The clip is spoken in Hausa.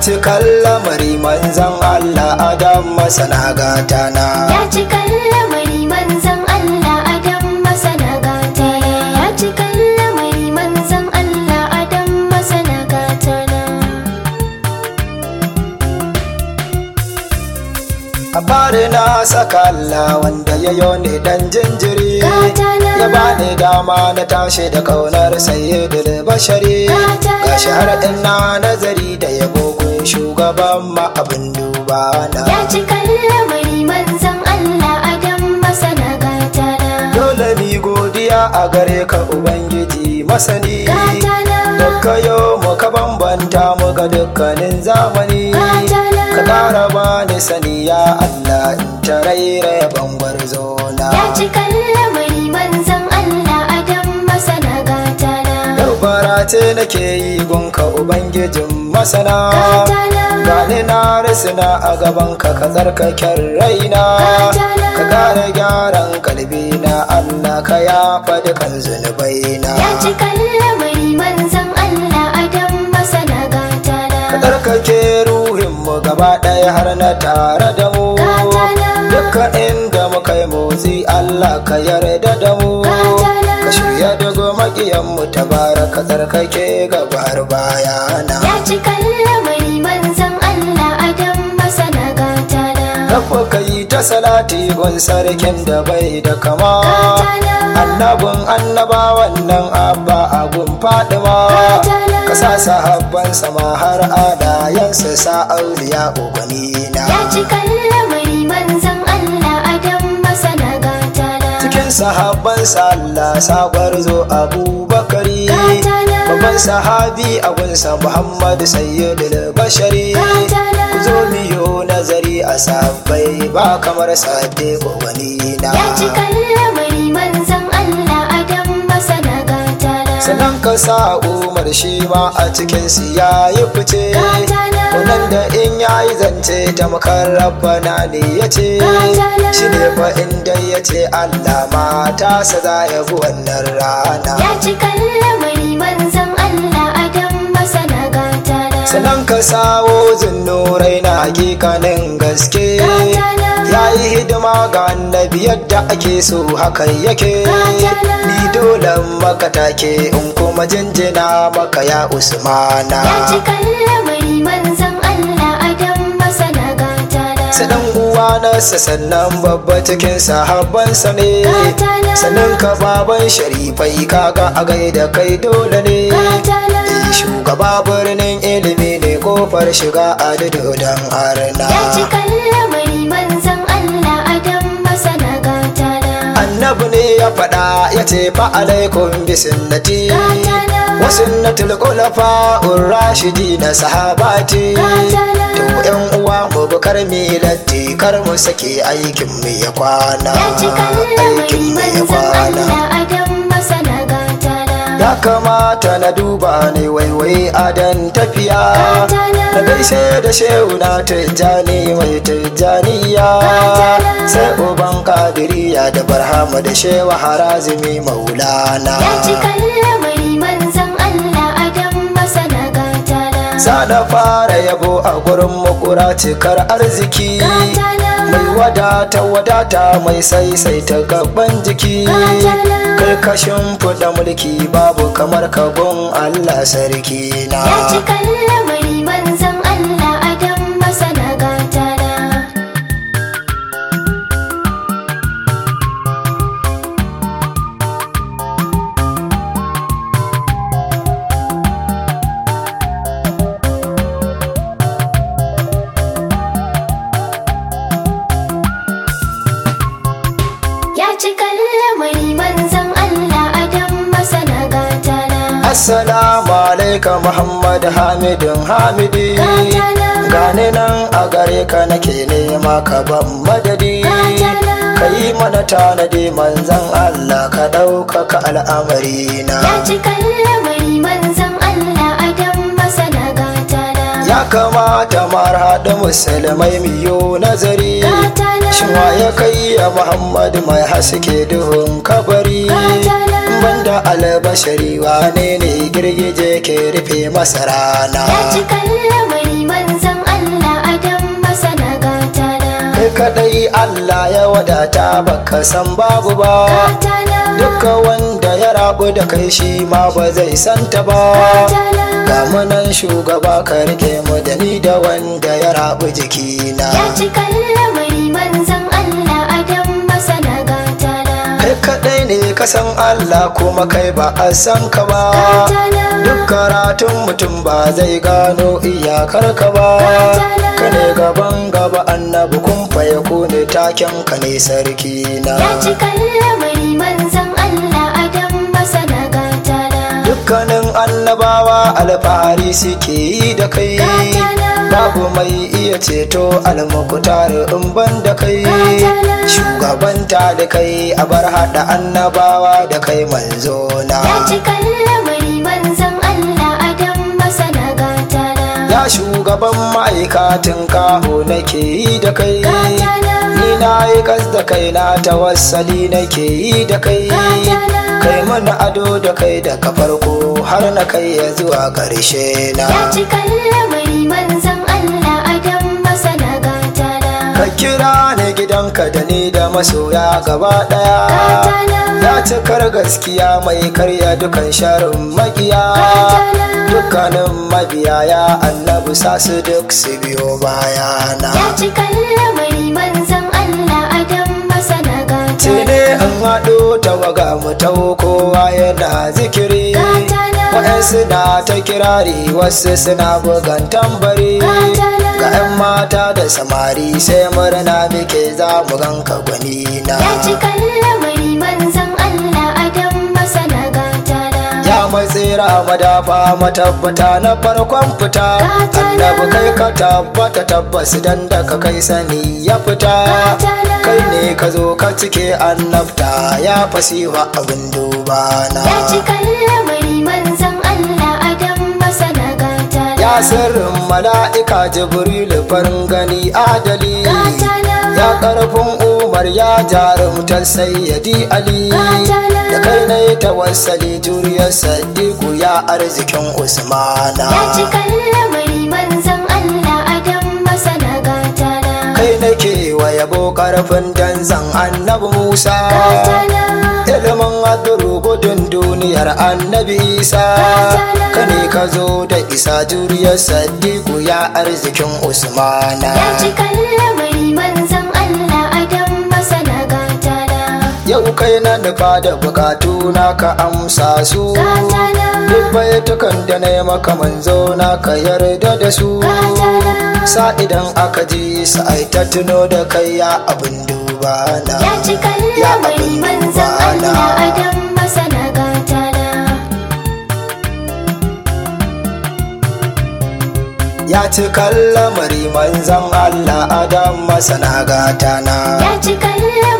cikan lamari manzan Allah Adam masana gata na Ya cika lamari manzan Allah Adam masana gata na Ya cika lamari manzan Allah Adam masana gata na a fari na saka Allah wanda ya yo ne dan jinjiri Gatana. ya bani dama na tashi da kaunar sayyidul bashari Gatana. gashi har din na nazari da yabo gun shugaban ma abin duba na Ya cika lamari manzan Allah Adam masana gata na dole mi godiya a gare ka ubangiji masani Gatana. Dukka yau muka bambanta mu ga dukkanin zamani Gatana. ka ƙara bani sani ya Allah in ta rairaya bangwar zona Ya cika lamari manzan Allah Adam masana gata na Yau ce nake yi gunka ubangijin masana Gatana. Gani na risina a gaban ka ka tsarkaken raina Gatana. Ka kare gyaran kalbi na Allah ka yafa dukan zunubaina Ya cika lamari manzan Allah Adam masana gata Ka na tsarkake ruhinmu gaba ɗaya har na tare da mu Gatana. Dukkan inda muka yi motsi Allah ka yarda da mu Gatana. Ka shirya daga maƙiyanmu ta bara ka tsarkake gabar bayana Ya cika lamari manzan Allah Adam masana gata na Rafa ka yi ta salati gun sarkin da bai da kama Gatana. Annabin annabawan nan abba a gun fadima Gatana. Ka sa sahabban sama har adayensu sa auliya ubanina Ya cika lamari manzan Allah Adam masana gata na cikin sahabban Allah sagwar zo abubakari Gatana. babban sahabi a gunsa muhammadu sayyidul bashari Gatana. ku zo miyo nazari a sabbai ba kamar sadiq wani na Ya cika lamari manzan Allah Adam masana gata na sannan ka sa umar shi ma a cikin su ya yi fice Gatana. wannan da in ya yi zance ta makar rabbana ne ya ce Gatana. shi ne fa inda ya ce allah mata sa za ya bi wannan rana Ya cika lamari manzan Allah Adam masana gata na sannan ka sawo zinnurai na hakikanin gaske Gatana. ya yi hidima ga annabi yadda ake so hakan yake Gatana. ni dole maka take in kuma jinjina maka ya usmana Ya cika lamari manzan Allah Adam masana gata na su dan uwa nasa sannan babba cikin sahabbansa ne Gatana. sannan ka baban sharifai kaga a gaida kai dole ne Gatana. Eh, shugaba birnin ilimi ne kofar shiga a dududan arna Ya cika lamari manzan Allah Adam masana gata na annabi ne ya faɗa ya ce fa alaikum bi sunnati Gatana. wa sunnatul khulafa rashidi na sahabati Gatana. to yan uwa mu bi kar mi latti kar mu sake aikin mu ya kwana Ya cika aikin lamari mu ya manzan kwana Allah Adam masana gata na ya kamata na duba ne waiwai adan tafiya Gatana. na gaishe da shehu na tijjani mai tijjaniya Gatana. sai uban kadiriya da barhama da shewa harazimi maulana Ya cika lamari manzan Allah Adam masana gata na za na fara yabo a gurin makura cikar arziki Gatana. mai wadata wadata mai saisaita gaban jiki Gatana. kai kashin fuda mulki babu kamar kagon allah sarki na Ya cika lamari manzan Allah Adam masana gata na Ya cika lamari manzan Allah Adam masana gata na Assalamu alaikum Muhammad Hamidun Hamidi Gatana. Gane nan a gare ka nake nema ka ban madadi Gatana. Ka yi mana tanadi manzan Allah ka ɗaukaka al'amari na Ya cika lamari manzan Allah Adam masana gata na Ya kamata marhaɗa musulmai miyo nazari Gatana. Shin wa ya kai ya Muhammad mai haske duhun kabari Gatana. banda albashari wane ne girgije ke rufe masa rana Ya cika lamari manzan Allah Adam masana gata na kai kadai Allah ya wadata baka san babu ba Gata na duka wanda ya rabu da kai shi ma ba zai santa ba Gata na ga munan shugaba ka rike mu da ni da wanda ya rabu jikina Ya cika lamari manzan Allah Adam masana gata na kai kadai ne ka san Allah kuma kai ba a san ka ba Gata na duk karatun mutum ba zai gano iyakar ka ba ka ne gaban gaba annabi kun faye ku ne taken ka ne sarki na Ya cika lamari manzan Allah Adam masana gata na dukkanin annabawa alfahari suke yi da kai babu mai iya ceto almukutar in ban da kai shugabanta da kai a bar hada annabawa da kai manzo na Ya cika lamari manzan Allah Adam masana gata na ya shugaban ma'aikatin kaho nake yi da kai Gata na ni na yi kas da kai na tawassali nake yi da kai kai mana ado da kai daga farko har na kai ya zuwa ƙarshe na Ya cika lamari manzan Allah Adam masana gata na ka kira ni gidanka da ni da masoya gaba daya ya cikar gaskiya mai karya dukan sharin makiya dukkanin mabiya ya annabi sa su duk su biyo bayana Ya cika lamari manzan Allah Adam masana gata sai ne in haɗo tawaga mu taho kowa yana zikiri waɗansu na ta kirari wasu suna bugan tambari ga 'yan mata da samari sai murna muke za mu ganka gwani na Ya cika lamari manzan Allah Adam masana gata na ya matsira madafa matabbata na farkon fita annabi kai ka tabbata tabbas dan da ka kai sani ya fita kai ne ka zo ka cike annabta ya fasiwa abin duba na Ya cika lamari manzan Allah Adam masana gata na ya sirrin mala'ika jibril farin gani adali Gata na ya karfin umar ya jarumtar sayyadi ali da kai na yi tawassali juriyar sadiku ya arzikin usmana Ya cika lamari manzan Allah Adam masana gata na kai nake wa yabo karfin danzan annabi musa ilimin aduru gudun duniyar annabi isa ka ne ka zo da isa juriyar sadiku ya arzikin usmana Ya cika lamari manzan Allah Adam masana gata na yau kai na nufa da bukatu na ka amsa su Gata na duk baitukan da na yi maka manzo na ka yarda da su Gata na sa idan aka ji su ai ta tuno da kai ya abin duba na Ya cika ya lamari abin manzan duba Allah na Adam masana gata na ya ci lamari manzan Allah adam masana gata na Ya cika